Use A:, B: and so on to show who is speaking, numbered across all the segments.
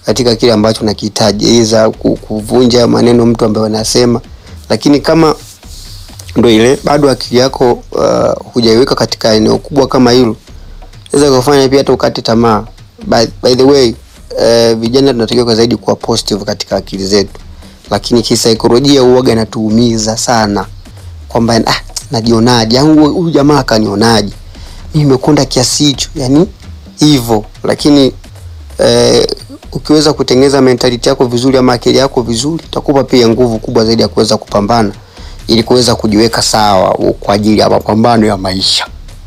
A: katika kile ambacho nakihitaji, iza kuvunja maneno mtu ambaye anasema, lakini kama ndo ile bado akili yako uh, hujaiweka katika eneo kubwa kama hilo, inaweza kufanya pia hata ukate tamaa. By, by the way uh, vijana tunatakiwa kwa zaidi kuwa positive katika akili zetu, lakini kisaikolojia uoga inatuumiza sana kwamba ah, najionaje au huyu jamaa akanionaje mimi nimekonda kiasi hicho, yani hivyo. Lakini eh, ukiweza kutengeneza mentality yako vizuri ama akili yako vizuri, itakupa pia nguvu kubwa zaidi ya kuweza kupambana ili kuweza kujiweka sawa kwa ajili ya mapambano ya maisha.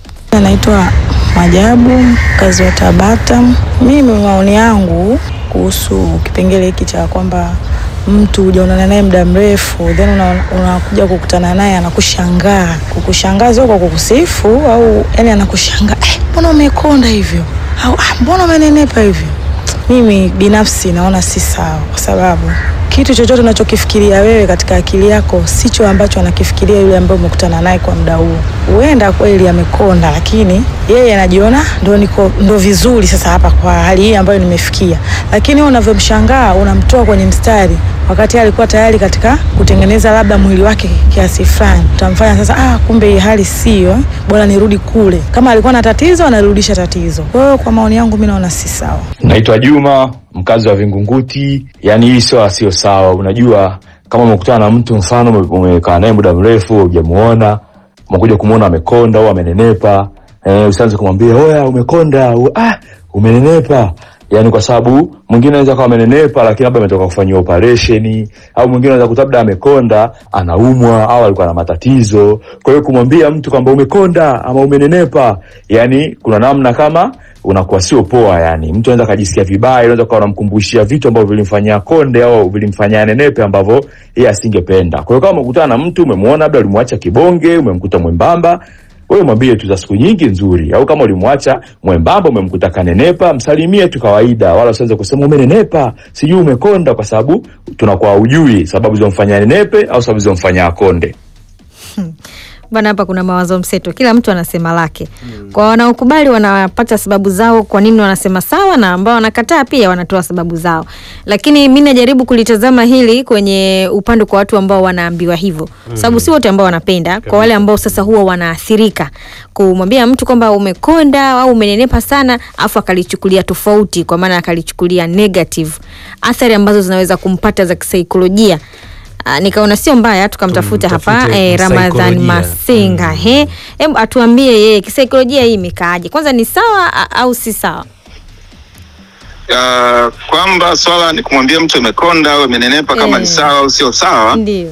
B: Naitwa Majabu, mkazi wa Tabata. Mimi maoni yangu kuhusu kipengele hiki cha kwamba mtu hujaonana naye muda mrefu then unakuja una kukutana naye anakushangaa, kukushangaa sio kwa kukusifu au yani anakushangaa, eh, mbona umekonda hivyo au ah, mbona umenenepa hivyo. Mimi binafsi naona si sawa, kwa sababu kitu chochote unachokifikiria wewe katika akili yako sicho ambacho anakifikiria yule ambaye umekutana naye kwa muda huo. Huenda kweli amekonda, lakini yeye anajiona ndo niko ndo vizuri sasa hapa kwa hali hii ambayo nimefikia, lakini wewe unavyomshangaa unamtoa kwenye mstari wakati alikuwa tayari katika kutengeneza labda mwili wake kiasi fulani, utamfanya sasa, ah, kumbe hii hali sio, bora nirudi kule. Kama alikuwa na tatizo anarudisha tatizo. Kwa hiyo kwa maoni yangu mimi naona si sawa.
C: Naitwa Juma, mkazi wa Vingunguti. Yani hii sio sio sawa. Unajua, kama umekutana na mtu mfano umekaa naye muda mrefu hujamuona, umekuja kumuona amekonda au amenenepa, eh, usianze kumwambia oya, umekonda u, ah, umenenepa yani kwa sababu mwingine anaweza kuwa amenenepa lakini labda ametoka kufanyia operation, au mwingine anaweza kuta labda amekonda anaumwa au alikuwa na matatizo. Kwa hiyo kumwambia mtu kwamba umekonda ama umenenepa, yani kuna namna kama unakuwa sio poa. Yani mtu anaweza kujisikia vibaya, unaweza kuwa unamkumbushia vitu ambavyo vilimfanyia konde au vilimfanyia nenepe ambavyo yeye asingependa. Kwa hiyo kama umekutana na mtu umemwona, labda ulimwacha kibonge, umemkuta mwembamba wewe mwambie tu za siku nyingi nzuri, au kama ulimwacha mwembamba umemkuta kanenepa, msalimie tu kawaida, wala usianze kusema umenenepa, sijui umekonda, kwa sababu tunakuwa hujui sababu zilizomfanya nenepe au sababu zilizomfanya akonde.
D: Bana, hapa kuna mawazo mseto, kila mtu anasema lake. Kwa wanaokubali wanapata sababu zao kwa nini wanasema sawa, na ambao wanakataa pia wanatoa sababu zao, lakini mi najaribu kulitazama hili kwenye upande kwa watu ambao wanaambiwa hivyo, sababu si wote ambao wanapenda. Kwa wale ambao sasa huwa wanaathirika kumwambia mtu kwamba umekonda au umenenepa sana, afu akalichukulia tofauti, kwa maana akalichukulia negative, athari ambazo zinaweza kumpata za kisaikolojia. Uh, nikaona sio mbaya tukamtafuta hapa eh, Ramadhan Masinga mm. He, hebu atuambie yeye kisaikolojia hii imekaaje? Kwanza ni sawa a- au si sawa?
E: uh, kwamba swala ni kumwambia mtu amekonda au amenenepa kama
D: Eh.
E: ni sawa au sio sawa
D: Ndio.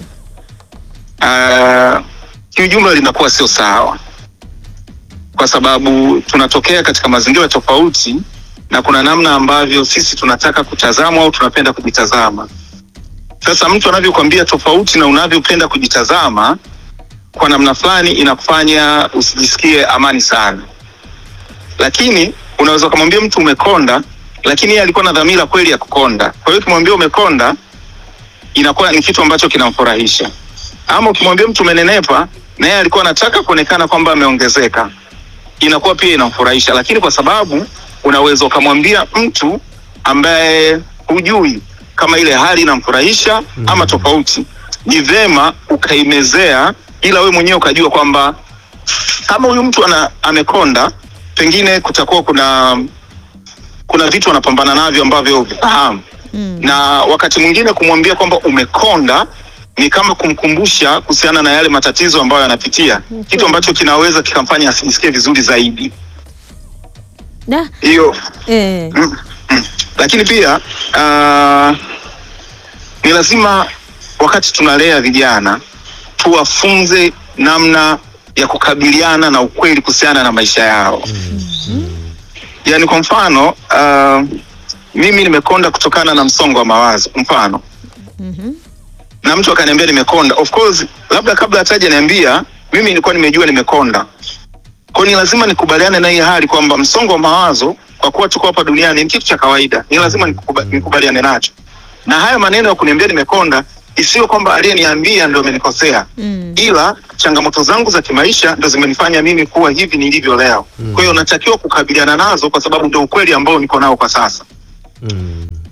E: uh, kiujumla linakuwa sio sawa kwa sababu tunatokea katika mazingira tofauti na kuna namna ambavyo sisi tunataka kutazamwa au tunapenda kujitazama sasa mtu anavyokwambia tofauti na unavyopenda kujitazama kwa namna fulani inakufanya usijisikie amani sana lakini unaweza ukamwambia mtu umekonda lakini yeye alikuwa na dhamira kweli ya kukonda kwa hiyo ukimwambia umekonda inakuwa ni kitu ambacho kinamfurahisha ama ukimwambia mtu umenenepa na yeye alikuwa anataka kuonekana kwamba ameongezeka inakuwa pia inamfurahisha lakini kwa sababu unaweza ukamwambia mtu ambaye hujui kama ile hali inamfurahisha mm. ama tofauti ni vema ukaimezea ila we mwenyewe ukajua kwamba kama huyu mtu ana, amekonda pengine kutakuwa kuna kuna vitu anapambana navyo ambavyo vifahamu
D: Mm.
E: na wakati mwingine kumwambia kwamba umekonda ni kama kumkumbusha kuhusiana na yale matatizo ambayo anapitia kitu ambacho kinaweza kikamfanya asijisikie vizuri zaidi
D: Da.
E: hiyo
D: Eh.
E: mm, mm. lakini pia uh, ni lazima wakati tunalea vijana tuwafunze namna ya kukabiliana na ukweli kuhusiana na maisha yao yaani kwa mfano uh, mimi nimekonda kutokana na msongo wa mawazo mfano
D: Mhm.
E: na mtu akaniambia nimekonda of course labda kabla hataja niambia mimi nilikuwa nimejua nimekonda kwao ni lazima nikubaliane na hii hali kwamba msongo wa mawazo kwa kuwa tuko hapa duniani ni kitu cha kawaida ni lazima nikuba- nikubaliane nacho na haya maneno ya kuniambia nimekonda isiyo kwamba aliyeniambia ndo amenikosea
D: Mm.
E: ila changamoto zangu za kimaisha ndo zimenifanya mimi kuwa hivi nilivyo leo kwa hiyo natakiwa kukabiliana nazo kwa sababu ndio ukweli ambao niko nao kwa sasa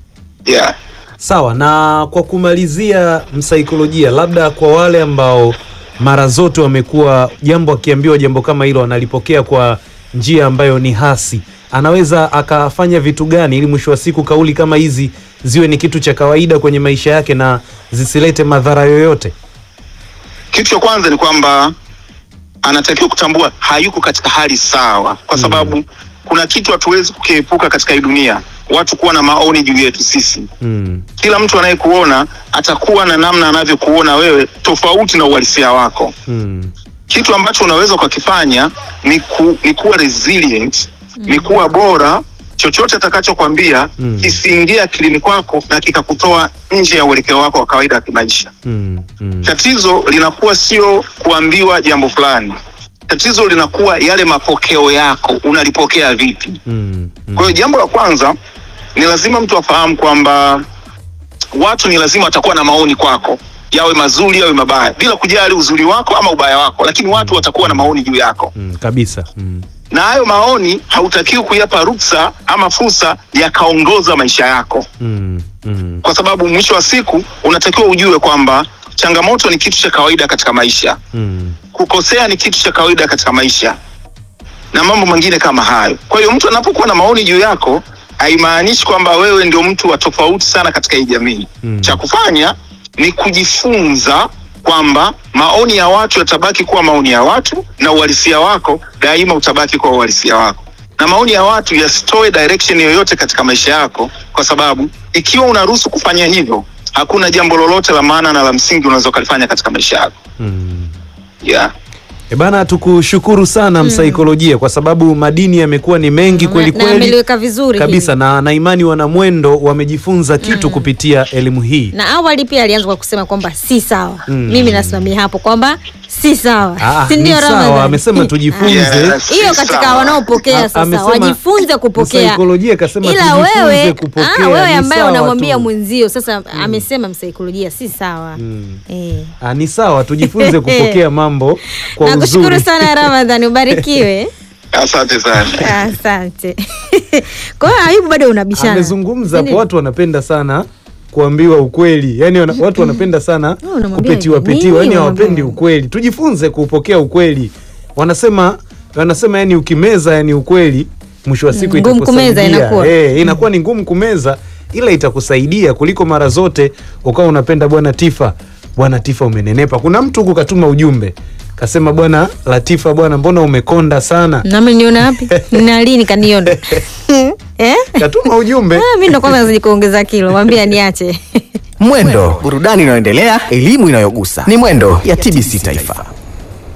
E: yeah.
F: Sawa, na kwa kumalizia, msaikolojia, labda kwa wale ambao mara zote wamekuwa jambo akiambiwa jambo kama hilo analipokea kwa njia ambayo ni hasi, anaweza akafanya vitu gani ili mwisho wa siku kauli kama hizi ziwe ni kitu cha kawaida kwenye maisha yake na zisilete madhara yoyote?
E: Kitu cha kwanza ni kwamba anatakiwa kutambua hayuko katika hali sawa, kwa sababu kuna kitu hatuwezi kukiepuka katika hii dunia, watu kuwa na maoni juu yetu sisi.
F: Mm.
E: Kila mtu anayekuona atakuwa na namna anavyokuona wewe tofauti na uhalisia wako.
F: Mm.
E: Kitu ambacho unaweza ukakifanya ni, ku, ni kuwa resilient, ni kuwa bora. Chochote atakachokwambia
F: Mm.
E: kisiingie akilini kwako na kikakutoa nje ya uelekeo wako wa kawaida wa kimaisha.
F: Mm. Mm.
E: Tatizo linakuwa sio kuambiwa jambo fulani, tatizo linakuwa yale mapokeo yako, unalipokea vipi?
F: Mm. Mm.
E: Kwa hiyo jambo la kwanza ni lazima mtu afahamu kwamba watu ni lazima watakuwa na maoni kwako, yawe mazuri yawe mabaya, bila kujali uzuri wako ama ubaya wako, lakini watu watakuwa na maoni juu yako,
F: Mm. Kabisa. Mm.
E: na hayo maoni hautakiwi kuyapa ruksa ama fursa yakaongoza maisha yako,
F: Mm. Mm.
E: kwa sababu mwisho wa siku unatakiwa ujue kwamba changamoto ni kitu cha kawaida katika maisha
F: Mm.
E: kukosea ni kitu cha kawaida katika maisha na mambo mengine kama hayo. Kwa hiyo mtu anapokuwa na maoni juu yako haimaanishi kwamba wewe ndio mtu wa tofauti sana katika hii jamii.
F: Mm.
E: Cha kufanya ni kujifunza kwamba maoni ya watu yatabaki kuwa maoni ya watu na uhalisia wako daima utabaki kwa uhalisia wako, na maoni ya watu yasitoe direction yoyote katika maisha yako, kwa sababu ikiwa unaruhusu kufanya hivyo, hakuna jambo lolote la maana na la msingi unaweza ukalifanya katika maisha yako
F: Mm.
E: yeah.
F: E bana, tukushukuru sana msaikolojia, kwa sababu madini yamekuwa ni mengi kweli
D: na
F: kweli
D: ameliweka vizuri
F: kabisa,
D: hili.
F: na na imani wana mwendo wamejifunza kitu kupitia elimu hii.
D: na awali pia alianza kwa kusema kwamba si sawa
F: Mm.
D: mimi nasimamia hapo kwamba si sawa
F: Ah,
D: si
F: ni
D: ndio
F: sawa,
D: Ramadhani?
F: amesema tujifunze.
E: Yes,
D: hiyo
E: si
D: katika
E: sawa.
D: wanaopokea
F: A-
D: sasa
F: amesema-
D: wajifunze kupokea
F: msaikolojia kasema
D: ila
F: tujifunze
D: wewe
F: kupokea,
D: ah, wewe
F: ni
D: ambaye
F: sawa
D: unamwambia
F: tu.
D: mwenzio sasa amesema msaikolojia si sawa
F: Mm.
D: eh.
F: Ah, ni sawa, tujifunze kupokea mambo kwa
D: nakushukuru
F: uzuri.
D: sana ramadhani ubarikiwe
E: Asante sana.
D: asante kwa hiyo ayubu bado unabishana
F: Amezungumza hapo,
D: Ndio.
F: watu wanapenda sana kuambiwa ukweli, yani wana, watu wanapenda sana
D: Oh, unamwambia
F: kupetiwa
D: hivi,
F: petiwa, yani
D: nini
F: hawapendi
D: unamwambia?
F: ukweli. Tujifunze kupokea ukweli. Wanasema wanasema yani ukimeza yani ukweli mwisho wa siku
D: Mm, ngumu
F: itakusaidia.
D: kumeza inakuwa.
F: Eh, inakuwa ni ngumu kumeza ila itakusaidia kuliko mara zote ukawa unapenda bwana Tifa, bwana Tifa umenenepa. Kuna mtu huku katuma ujumbe kasema, bwana Latifa, bwana mbona umekonda sana?
D: nami niona wapi na lini kaniona eh?
F: Katuma ujumbe
D: Ah, mi ndo kwanza nazidi kuongeza kilo mwambia niache
G: Mwendo, burudani inayoendelea, elimu inayogusa. Ni Mwendo ya TBC Taifa.